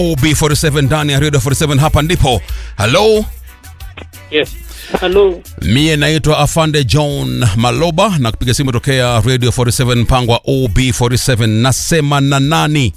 OB47 ndani ya Radio 47 hapa ndipo. Hello, Yes. Hello. mie naitwa Afande John Maloba na kupiga simu tokea Radio 47 mpango wa OB47. Nasema na nani?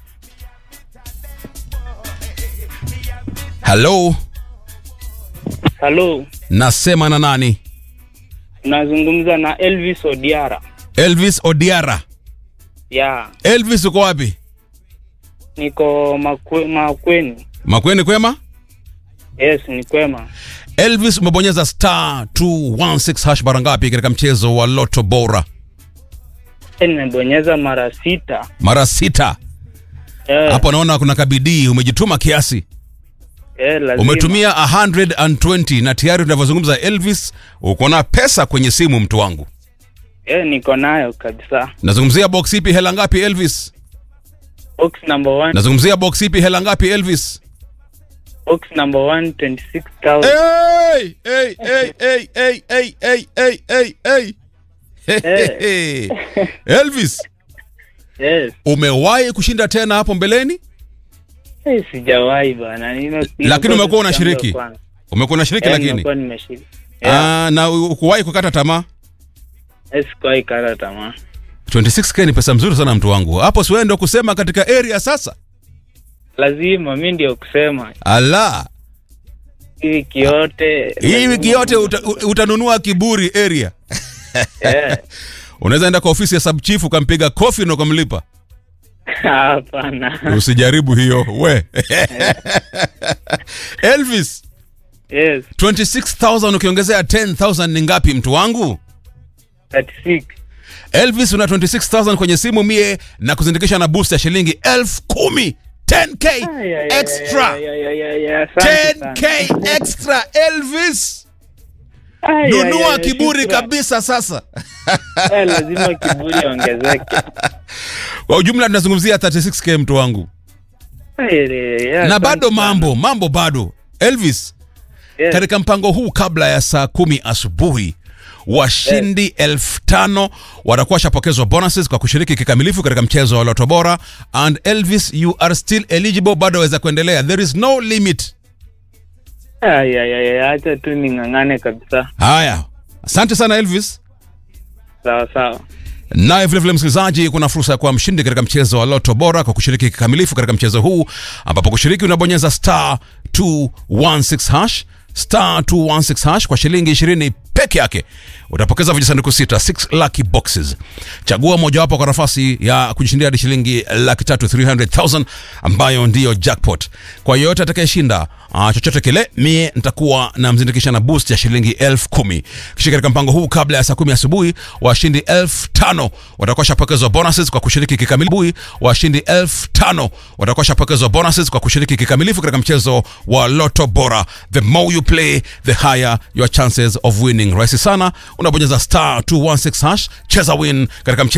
Hello, Hello. nasema na nani? Nazungumza na Elvis Odiara. Elvis Odiara. Ya, Elvis uko wapi? niko makwe, Makweni. Makweni kwema? Yes, ni kwema. Elvis umebonyeza star 216 hash mara ngapi katika mchezo wa Lotto Bora? Eh, Nimebonyeza mara sita. Mara sita. Eh, Hapo naona kuna kabidii, umejituma kiasi. eh, lazima. Umetumia 120 na tayari tunavyozungumza Elvis, uko na pesa kwenye simu mtu wangu. Eh, niko nayo kabisa. Nazungumzia box ipi hela ngapi Elvis? Box number one. Nazungumzia box ipi hela ngapi Elvis? Box number one, 26,000. Hey, hey, hey, hey, hey, hey, hey, hey, hey, hey. Hey, hey, hey. Elvis, Yes. umewahi kushinda tena hapo mbeleni? Eh, sijawahi bana. Nime- Lakini nimekuwa umekuwa siku yangu ya unashiriki? kwanza. Umekuwa unashiriki Eh, lakini? nimekuwa nimeshiriki. Yeah. Ah, na ukuwahi kukata tamaa? Eh, sikuwahi kata tamaa. 26k ni pesa mzuri sana mtu wangu. Hapo si wewe ndio kusema katika area sasa? Lazima mi ndio kusema Ala. hii wiki yote. Hii wiki yote uta, u- utanunua kiburi area. Eh, Unaweza enda kwa ofisi ya sub chief ukampiga kofi na ukamlipa. Hapana. Usijaribu hiyo we. Elvis, Yes, 26000 ukiongezea 10000 ni ngapi mtu wangu? 36. Elvis una 26000 kwenye simu mie na kuzindikisha na boost ya shilingi elfu kumi 10k Ay, ay, ay, extra ay, ay, ay, ay, ay, asante sana. 10k extra Elvis Ay, ay, nunua ay, kiburi shukran. kabisa sasa Eh, lazima kiburi ongezeke. kwa ujumla tunazungumzia 36k mtu wangu Ay, ay, ay, na asante bado sana. mambo mambo bado Elvis Yes. katika mpango huu kabla ya saa kumi asubuhi washindi elfu tano watakuwa washapokezwa bonuses kwa kushiriki kikamilifu katika mchezo wa Loto Bora and Elvis you are still eligible bado waweza kuendelea there is no limit Ay, ay, ay, ay, acha tu ning'ang'ane kabisa. haya asante sana Elvis Sawa sawa. naye vilevile msikilizaji kuna fursa ya kuwa mshindi katika mchezo wa loto bora kwa kushiriki kikamilifu katika mchezo huu ambapo kushiriki unabonyeza star 216 hash star 216 hash kwa shilingi 20 peke yake utapokeza vijisanduku sita 6 lucky boxes chagua mojawapo kwa nafasi ya kujishindia hadi shilingi laki tatu 300000 ambayo ndiyo jackpot kwa yeyote atakayeshinda uh, chochote kile mie nitakuwa na mzindikisha na boost ya shilingi elfu kumi kisha katika mpango huu kabla ya saa kumi asubuhi washindi elfu tano watakuwa shapokezwa bonuses kwa kushiriki kikamilifu washindi elfu tano watakuwa shapokezwa bonuses kwa kushiriki kikamilifu katika mchezo wa loto bora the more you play the higher your chances of winning rahisi sana unabonyeza star 216 hash cheza win katika mchezo